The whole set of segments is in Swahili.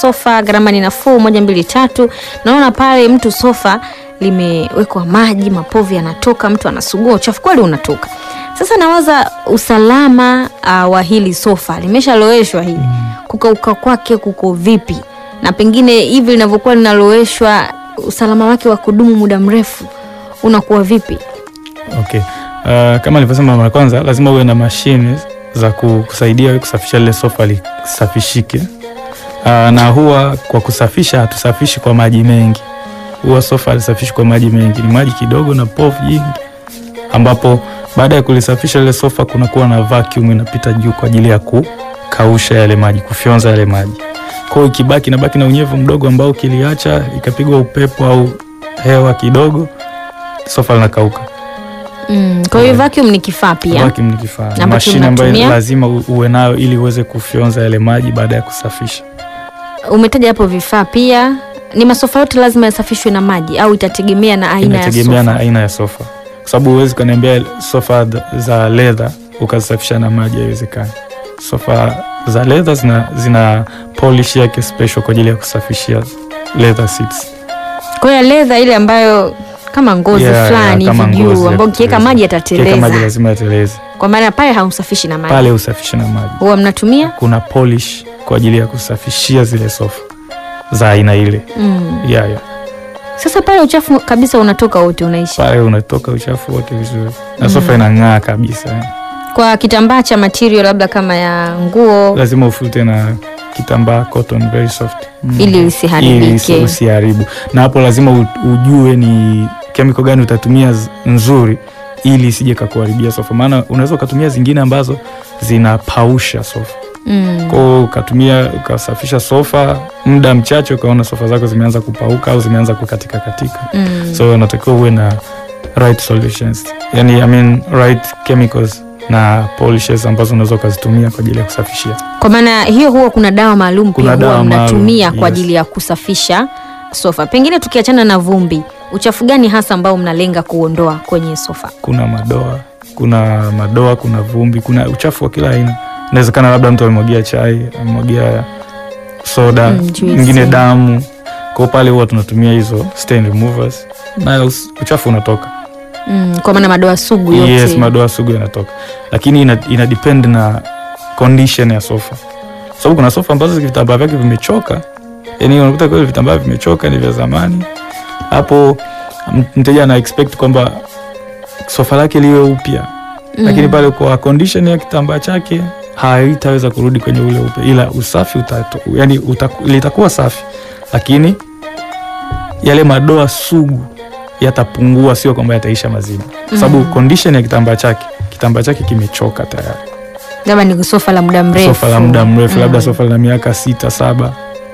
sofa, gharama ni nafuu, moja mbili tatu. Naona pale mtu sofa limewekwa maji, mapovu yanatoka, mtu anasugua, uchafu kweli unatoka. Sasa nawaza usalama uh, wa hili sofa limeshaloweshwa hili, kukauka kwake kuko vipi, na pengine hivi linavyokuwa linaloweshwa, usalama wake wa kudumu muda mrefu unakuwa vipi? Okay. Uh, kama nilivyosema mara kwanza, lazima uwe na mashine za ku- kusaidia wewe kusafisha lile sofa lisafishike. Uh, na huwa kwa kusafisha hatusafishi kwa maji mengi, huwa sofa halisafishi kwa maji mengi, ni maji kidogo na povu jingi, ambapo baada ya kulisafisha lile sofa kunakuwa na vacuum inapita juu kwa ajili ya kukausha yale maji, kufyonza yale maji. Kwa hiyo ikibaki nabaki na unyevu mdogo ambao ukiliacha ikapigwa upepo au hewa kidogo, sofa linakauka. Mm, kwa hiyo vacuum ni kifaa pia. Vacuum ni kifaa, Ambacho mashine ambayo mnatumia? lazima u- uwe nayo ili uweze kufyonza yale maji baada ya kusafisha. Umetaja hapo vifaa pia. Ni masofa yote lazima yasafishwe na maji au itategemea na aina ya Inategemea sofa? na aina ya sofa, kwa sababu huwezi ukaniambia sofa th- za leather ukazisafisha na maji, haiwezekani. Sofa za leather zina, zina polish yake special kwa ajili ya kusafishia leather seats. Kwa hiyo leather ile ambayo kama ngozi Yeah, fulani yeah, kama hivi ngozi juu ya ambayo ukiweka kuteleza. maji Ukiweka maji yatateleza, lazima yateleze kwa maana pale haumsafishi na maji. pale, usafishe na maji. Huwa mnatumia Kuna polish kwa ajili ya kusafishia zile sofa za aina ile. mm. Yeah, yeah. Sasa pale uchafu kabisa unatoka wote unaisha. Pale unatoka uchafu wote vizuri na Mm. sofa inang'aa kabisa. Kwa kitambaa cha material labda kama ya nguo lazima ufute na kitambaa cotton very soft Mm. ili Ili lisiharibike. usi- usiharibu na hapo lazima u- ujue ni chemical gani utatumia z- nzuri ili isije kakuharibia sofa maana unaweza ukatumia zingine ambazo zinapausha sofa Mm. kwao ukatumia ukasafisha sofa muda mchache ukaona sofa zako zimeanza kupauka au zimeanza kukatika katika Mm. so unatakiwa uwe na right solutions yani I mean, right chemicals na polishes ambazo unaweza ukazitumia kwa ajili ya kusafishia Kwa maana hiyo huwa kuna dawa maalum Kuna pia huwa dawa maalum, mnatumia kwa yes. ajili ya kusafisha sofa. Pengine tukiachana na vumbi, uchafu gani hasa ambao mnalenga kuondoa kwenye sofa? kuna madoa kuna madoa kuna vumbi kuna uchafu wa kila aina inawezekana labda mtu amemwagia chai amemwagia soda Mm, juisi. mwingine damu kwao pale huwa tunatumia hizo stain removers na us- uchafu unatoka Mm, kwa maana madoa sugu yote. yes madoa sugu yanatoka lakini ina, ina depend na condition ya sofa sababu kuna sofa ambazo vitambaa vyake vimechoka yani unakuta kweli vitambaa vimechoka ni vya zamani hapo m- mteja ana expect kwamba sofa lake liwe upya Mm. lakini pale kwa condition ya kitambaa chake haitaweza kurudi kwenye ule upe, ila usafi utato, yani utaku, litakuwa safi, lakini yale madoa sugu yatapungua, sio kwamba yataisha mazima, kwa sababu Mm. condition ya kitambaa chake kitambaa chake kimechoka tayari. labda ni sofa la muda mrefu. Sofa la muda mrefu, labda Mm. sofa la miaka sita saba,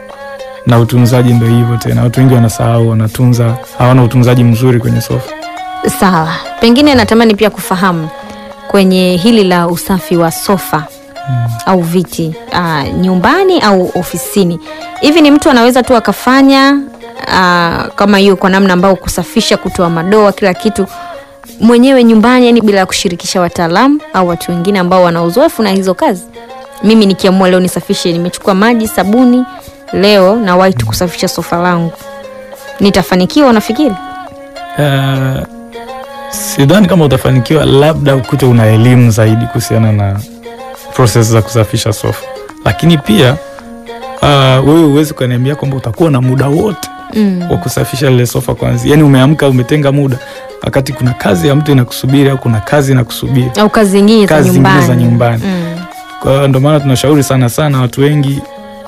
na utunzaji ndo hivyo tena. Watu wengi wanasahau, wanatunza, hawana utunzaji mzuri kwenye sofa. Sawa, pengine natamani pia kufahamu kwenye hili la usafi wa sofa Mm. au viti uh, nyumbani au ofisini, hivi ni mtu anaweza tu akafanya uh, kama hiyo kwa namna ambayo kusafisha, kutoa madoa, kila kitu mwenyewe nyumbani, yani bila kushirikisha wataalamu au watu wengine ambao wana uzoefu na hizo kazi? Mimi nikiamua leo nisafishe, nimechukua maji, sabuni leo na white kusafisha sofa langu, nitafanikiwa unafikiri? Uh, sidhani kama utafanikiwa, labda ukute una elimu zaidi kuhusiana na proses za kusafisha sofa, lakini pia uh, wewe huwezi ukaniambia kwamba utakuwa na muda wote Mm. wa kusafisha lile sofa kwanza. Yani umeamka umetenga muda, wakati kuna kazi ya mtu inakusubiri au kuna kazi inakusubiri, au kazi zingine za Kazi zingine nyumbani, za nyumbani. Mm. kwa hiyo ndio maana tunashauri sana sana watu wengi,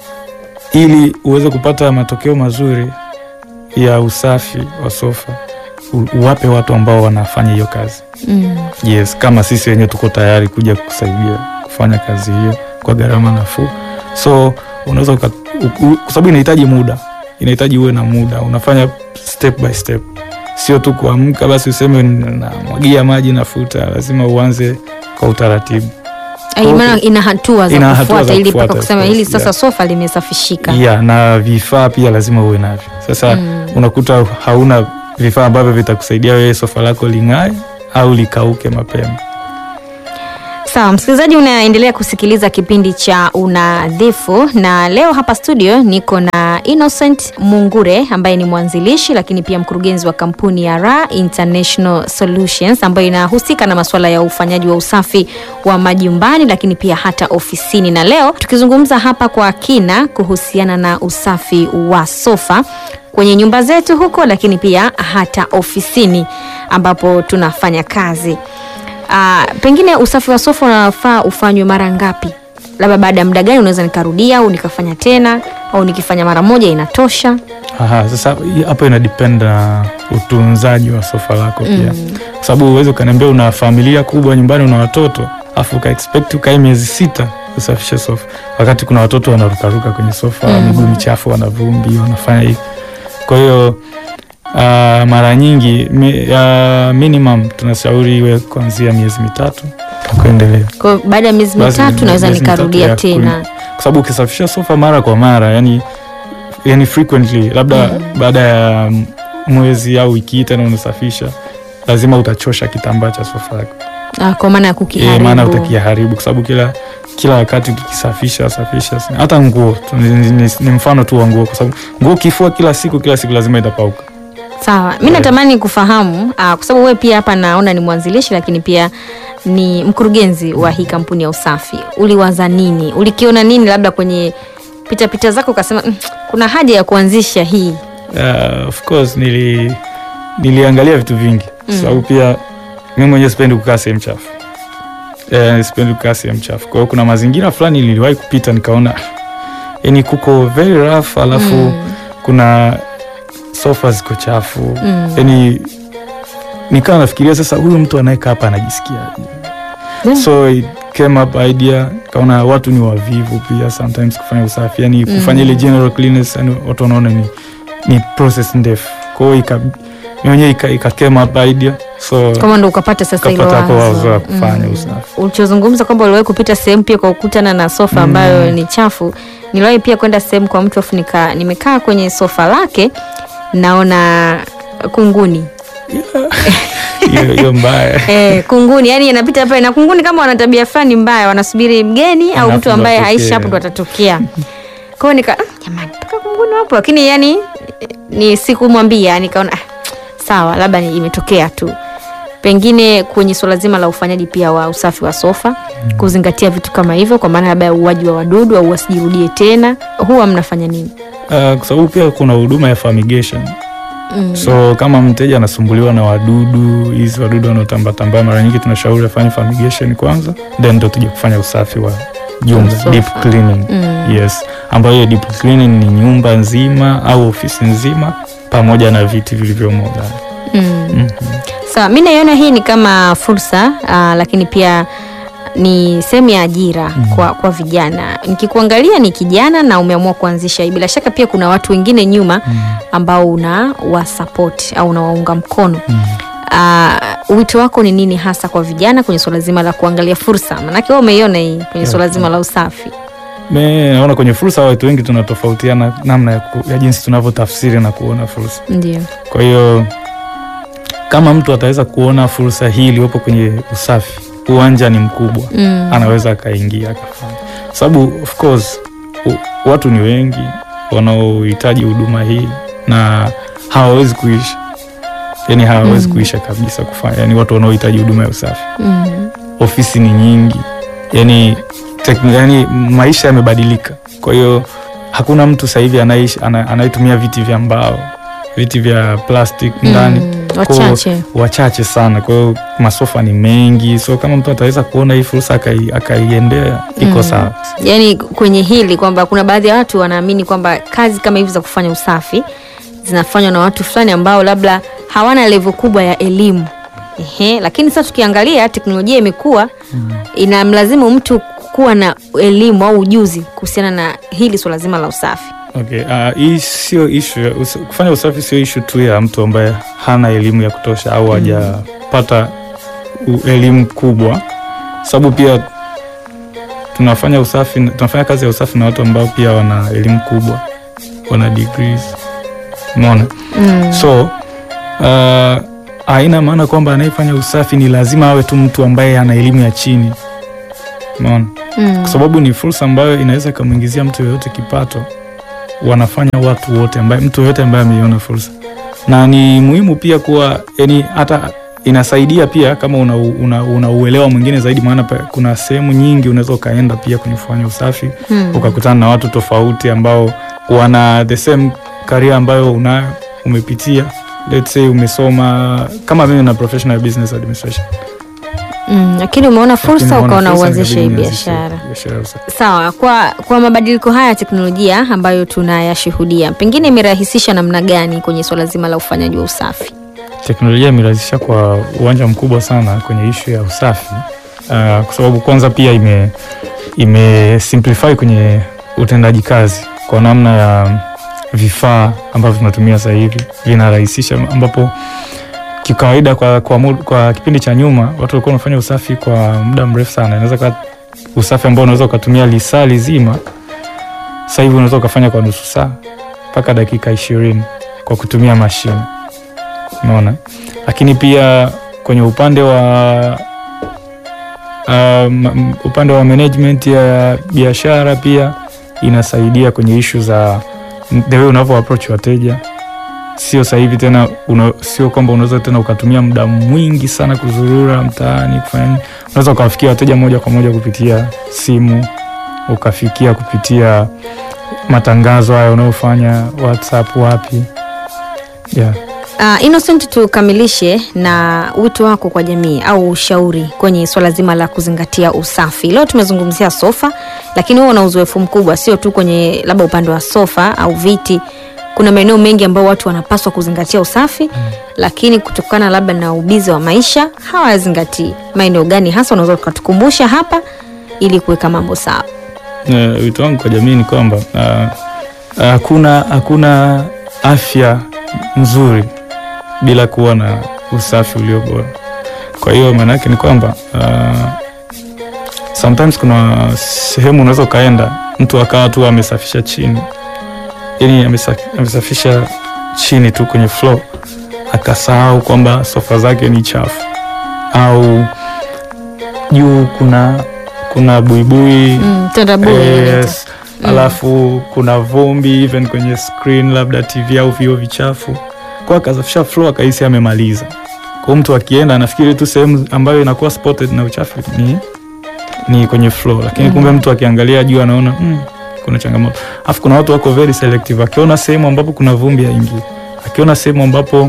ili uweze kupata matokeo mazuri ya usafi wa sofa, u- uwape watu ambao wanafanya hiyo kazi. Mm. Yes, kama sisi wenyewe tuko tayari kuja kusaidia kufanya kazi hiyo kwa gharama nafuu, so unaweza uka- u- u- kwa sababu inahitaji muda, inahitaji uwe na muda, unafanya step by step, sio tu kuamka basi useme namwagia maji nafuta. Lazima uanze kwa utaratibu. Ai, Okay. maana ina hatua za Ina hatua kufuata za ili kufuata, mpaka of kusema course, hili sasa yeah. sofa limesafishika. Yeah, na vifaa pia lazima uwe navyo. Sasa Mm. unakuta hauna vifaa ambavyo vitakusaidia wewe sofa lako ling'ae au likauke mapema. Sawa, msikilizaji, unaendelea kusikiliza kipindi cha Unadhifu na leo hapa studio niko na Innocent Mungure ambaye ni mwanzilishi lakini pia mkurugenzi wa kampuni ya Ra International Solutions ambayo inahusika na masuala ya ufanyaji wa usafi wa majumbani lakini pia hata ofisini, na leo tukizungumza hapa kwa kina kuhusiana na usafi wa sofa kwenye nyumba zetu huko, lakini pia hata ofisini ambapo tunafanya kazi. Ah, pengine usafi wa sofa unafaa ufanywe mara ngapi? Labda baada ya muda gani unaweza nikarudia au nikafanya tena au nikifanya mara moja inatosha? Aha, sasa hii hapo ina depend na utunzaji wa sofa lako pia, kwa sababu uwezi ukaniambia una familia kubwa nyumbani, una watoto afu uka expect ukae miezi sita usafishe sofa, wakati kuna watoto wanarukaruka kwenye sofa, miguu michafu, wana vumbi, wanafanya hivi. Kwa hiyo ah, mara nyingi mi, ah, minimum tunashauri iwe kuanzia miezi mitatu na kuendelea. Kwa hiyo baada ya miezi Basi mitatu naweza miezi mitatu nikarudia ya tena. kwa sababu ukisafisha sofa mara kwa mara yani, yani frequently labda baada ya m- mwezi au wiki hii tena unasafisha, lazima utachosha kitambaa cha sofa yako, Ah, kwa maana ya Eh, kukiharibu. maana utakiharibu kwa sababu kila kila wakati ukikisafisha safisha, hata nguo tu, ni, ni, ni, ni mfano tu wa nguo, kwa sababu nguo ukifua kila siku kila siku lazima itapauka. Sawa, mi natamani kufahamu ah, kwa sababu wewe pia hapa naona ni mwanzilishi lakini pia ni mkurugenzi wa hii kampuni ya usafi. Uliwaza nini? Ulikiona nini labda kwenye pitapita pita zako ukasema "Mm, kuna haja ya kuanzisha hii? Uh, of course nili niliangalia vitu vingi kwa sababu pia mimi mwenyewe sipendi kukaa sehemu chafu eh, sipendi kukaa sehemu chafu. Kwa hiyo kuna mazingira fulani niliwahi kupita nikaona yani kuko very rough, alafu kuna sofa ziko chafu Mm. yani nikawa nafikiria sasa, huyu mtu anayekaa hapa anajisikia Mm. so it came up idea, kaona watu ni wavivu pia sometimes kufanya usafi, yani kufanya ile general cleanliness, yani watu wanaona ni, ni process ndefu. Kwa hiyo ika mimi mwenyewe ika, ika came up idea so Kama ndo ukapata sasa hilo kapata hapo wazo la wazo. kufanya Mm. usafi. Ulichozungumza kwamba uliwahi kupita sehemu pia kwa kukutana na sofa ambayo ni chafu. Niliwahi pia kwenda sehemu kwa mtu afu nika nimekaa kwenye sofa lake naona kunguni Hiyo hiyo mbaya. Eh, kunguni yani anapita pale na kunguni kama wana tabia fulani mbaya, wanasubiri mgeni au Alafu mtu ambaye ndo haishi atokee. hapo ndo atatokea. Kwa hiyo nika "Ah, jamani, mpaka kunguni wapo, lakini yani eh, ni sikumwambia, nikaona ah, sawa, labda ni imetokea tu. Pengine kwenye suala zima la ufanyaji pia wa usafi wa sofa, kuzingatia vitu kama hivyo, kwa maana labda ya uuaji wa wadudu au wasijirudie tena, huwa mnafanya nini? Uh, kwa sababu pia kuna huduma ya fumigation Mm. so kama mteja anasumbuliwa na wadudu hizi wadudu wanaotambatambaa, mara nyingi tunashauri afanye fumigation kwanza, then ndo tuje kufanya usafi wa jumla Sofa. deep cleaning. Mm. Yes, ambayo hiyo deep cleaning ni nyumba nzima au ofisi nzima pamoja na viti vilivyomo ndani. Mm. Mhm. Sawa, mi naiona hii ni kama fursa aa, lakini pia ni sehemu ya ajira kwa, kwa vijana. Nikikuangalia ni kijana na umeamua kuanzisha hii, bila shaka pia kuna watu wengine nyuma ambao una wasapoti au unawaunga mkono. Aa, wito wako ni nini hasa kwa vijana kwenye suala zima la kuangalia fursa? Maanake wewe umeiona hii kwenye suala zima la usafi. Me naona kwenye fursa watu wengi tunatofautiana namna ya, ku, ya jinsi tunavyotafsiri na kuona fursa. Ndio. Kwa hiyo kama mtu ataweza kuona fursa hii iliyopo kwenye usafi, uwanja ni mkubwa, Mm. anaweza akaingia akafanya, kwa sababu of course u, watu ni wengi wanaohitaji huduma hii na hawawezi kuisha, yani hawawezi kuisha kabisa kufanya, yani watu wanaohitaji huduma ya usafi. Mm. Ofisi ni nyingi, yani, tekn, yani maisha yamebadilika, kwa hiyo hakuna mtu sasa hivi anaishi ana- anayetumia viti vya mbao, viti vya plastic ndani Mm. Kwa- Wachache. wachache sana. Kwa hiyo masofa ni mengi, so kama mtu ataweza kuona hii fursa akai- akaiendea iko Mm. sawa. Yaani kwenye hili kwamba kuna baadhi ya watu wanaamini kwamba kazi kama hivi za kufanya usafi zinafanywa na watu fulani ambao labda hawana level kubwa ya elimu. Ehe, lakini sasa tukiangalia teknolojia imekuwa inamlazimu mtu kuwa na elimu au ujuzi kuhusiana na hili swala zima la usafi. Okay, uh, hii sio ishu us, kufanya usafi sio ishu tu ya mtu ambaye hana elimu ya kutosha au hajapata u- elimu kubwa, sababu pia tunafanya usafi, tunafanya kazi ya usafi na watu ambao pia wana elimu kubwa, wana degrees, umeona Mm. so uh, haina maana kwamba anayefanya usafi ni lazima awe tu mtu ambaye ana elimu ya chini. umeona Mm. kwa sababu ni fursa ambayo inaweza ikamwingizia mtu yoyote kipato wanafanya watu wote ambaye mtu yoyote ambaye ameiona fursa na ni muhimu pia kuwa yani hata inasaidia pia kama una, una, una uelewa mwingine zaidi maana pa- kuna sehemu nyingi unaweza ukaenda pia kwenye kufanya usafi Mm. ukakutana na watu tofauti ambao wana the same career ambayo una umepitia let's say umesoma kama mimi na professional business administration Mm. Lakini umeona fursa Lakini ukaona fursa uanzishe hii nikabidi nianzishe biashara. biashara ya usafi. Sawa, kwa kwa mabadiliko haya ya teknolojia ambayo tunayashuhudia, pengine imerahisisha namna gani kwenye swala zima la ufanyaji wa usafi? teknolojia imerahisisha kwa uwanja mkubwa sana kwenye ishu ya usafi uh, kwa sababu kwanza pia ime, ime simplify kwenye utendaji kazi kwa namna ya vifaa ambavyo tunatumia sasa hivi vinarahisisha, ambapo kikawaida kwa, kwa, mu- kwa kipindi cha nyuma watu walikuwa wanafanya usafi kwa muda mrefu sana. Inaweza kuwa usafi ambao unaweza ukatumia lisaa lizima, sasa hivi unaweza ukafanya kwa nusu saa mpaka dakika ishirini kwa kutumia mashine umeona lakini pia kwenye upande wa um, upande wa management ya biashara pia inasaidia kwenye ishu za the way unavyo approach wateja sio sasa hivi tena una, sio kwamba unaweza tena ukatumia muda mwingi sana kuzurura mtaani kufanya nini unaweza ukawafikia wateja moja kwa moja kupitia simu ukafikia kupitia matangazo haya unayofanya whatsapp wapi yeah. Uh, Innocent, tukamilishe na wito wako kwa jamii au ushauri kwenye swala zima la kuzingatia usafi. Leo tumezungumzia sofa, lakini wewe una uzoefu mkubwa, sio tu kwenye labda upande wa sofa au viti. Kuna maeneo mengi ambayo watu wanapaswa kuzingatia usafi mm. lakini kutokana labda na ubizi wa maisha hawayazingatii. Maeneo gani hasa unaweza ukatukumbusha hapa ili kuweka mambo sawa? Uh, wito wangu kwa jamii ni kwamba uh, hakuna hakuna afya nzuri bila kuwa na usafi ulio bora. Kwa hiyo maana yake ni kwamba uh, sometimes kuna sehemu unaweza ukaenda mtu akawa tu amesafisha chini, yani amesa, amesafisha chini tu kwenye floor akasahau kwamba sofa zake ni chafu au juu kuna kuna buibui Mm, tandabui yes. Alafu kuna vumbi even kwenye screen labda TV au vioo vichafu, kwa akasafisha floor akahisi amemaliza. Kwa mtu akienda anafikiri tu sehemu ambayo inakuwa spotted na uchafu ni, ni kwenye floor, lakini Mhm. kumbe mtu akiangalia juu anaona mm, kuna changamoto. Alafu kuna watu wako very selective, akiona sehemu ambapo kuna vumbi haingii, akiona sehemu ambapo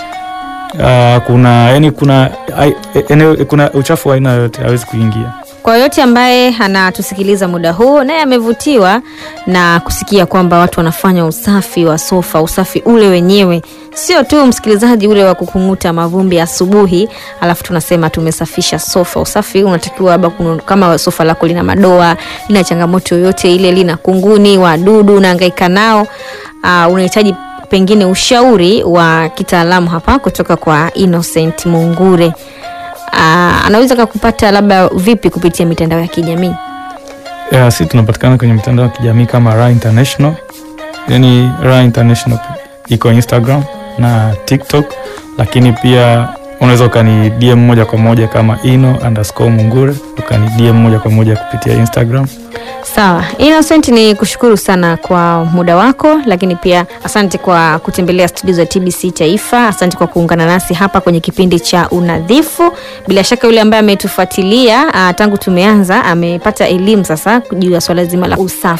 uh, kuna yani kuna, ai- eneo, kuna uchafu wa aina yoyote hawezi kuingia. Kwa yote ambaye anatusikiliza muda huu naye amevutiwa na kusikia kwamba watu wanafanya usafi wa sofa, usafi ule wenyewe, sio tu msikilizaji ule wa kukung'uta mavumbi asubuhi, alafu tunasema tumesafisha sofa. Usafi unatakiwa labda kunu- kama sofa lako lina madoa, lina changamoto yoyote ile, lina kunguni, wadudu, unahangaika nao, uh, unahitaji pengine ushauri wa kitaalamu hapa kutoka kwa Innocent Mungure. Ah, anaweza kakupata labda vipi kupitia mitandao ya kijamii? Yeah, si tunapatikana kwenye mitandao ya kijamii kama Ra International, yani Ra International iko Instagram na TikTok, lakini pia unaweza ukani DM moja kwa moja kama ino underscore mungure, ukani DM moja kwa moja kupitia Instagram. Sawa, Innocent, ni kushukuru sana kwa muda wako, lakini pia asante kwa kutembelea studio za TBC Taifa. Asante kwa kuungana nasi hapa kwenye kipindi cha Unadhifu. Bila shaka yule ambaye ametufuatilia ah, tangu tumeanza amepata elimu sasa juu ya swala zima la usafi.